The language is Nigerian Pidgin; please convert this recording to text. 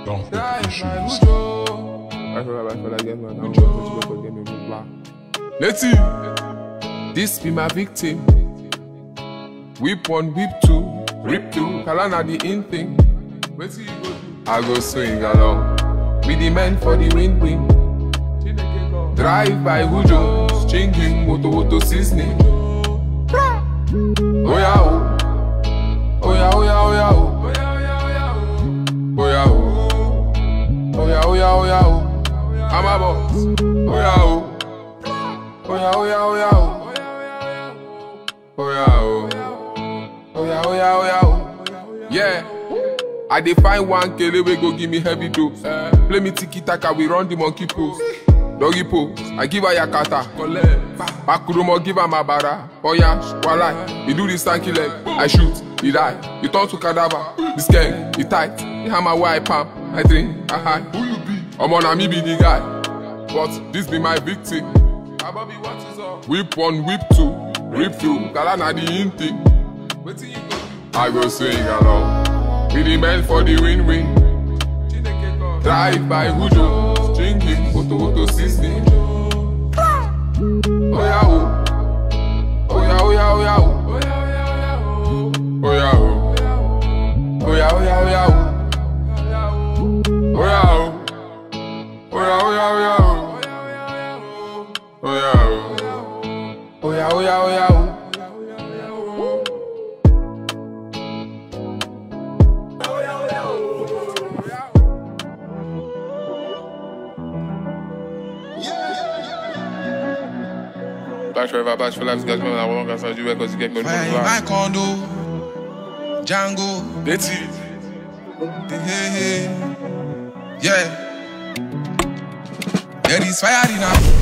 Don't Die put by issues. Ujo. I feel like I feel like getting my down. Ujo. Get me blue black. Let's see. This be my victim. Whip one, whip two, rip two. Kalana the in thing. Wait till you go do. I go swing along. With the men for the win win. Drive by Ujo. Stringing moto moto seasoning. Oh yeah oh. Oh yeah oh yeah oh yeah oh. Oh yeah oh. Oh yeah oh yeah oh yeah oh. I'm a boss. Oh yeah oh. Oh yeah oh yeah oh yeah oh. Oh yeah oh. Oh yeah oh yeah oh yeah oh. Yeah. I dey find one kele wey go give me heavy dose. Play me tiki taka, we run the monkey pose. Doggy pose, I give her yakata. Akurumo give her mabara. Oya, walai, he do this stanky leg. I shoot, he die. He turn to cadaver. This gang, he tight. He hammer where I palm. I drink, I high. Who you be? Omo na me be the guy. But this be my victim. Abobi, what is up? Whip one, whip two, rip two. Kala na the in thing. Wetin you go do? I go swing along. With the men for the win-win. Drive by Ujo, string him, photo photo seasoning. Oh yeah oh, oh yeah oh yeah oh yeah oh, oh yeah oh, oh yeah oh yeah oh yeah oh, oh yeah oh, oh yeah oh yeah oh yeah oh, oh yeah oh, oh yeah oh yeah oh yeah oh. Back forever, back for life, guys. Remember that one guys, you because you get me Fire in my condo, Django, That's it. hey, hey. yeah. There is fire in our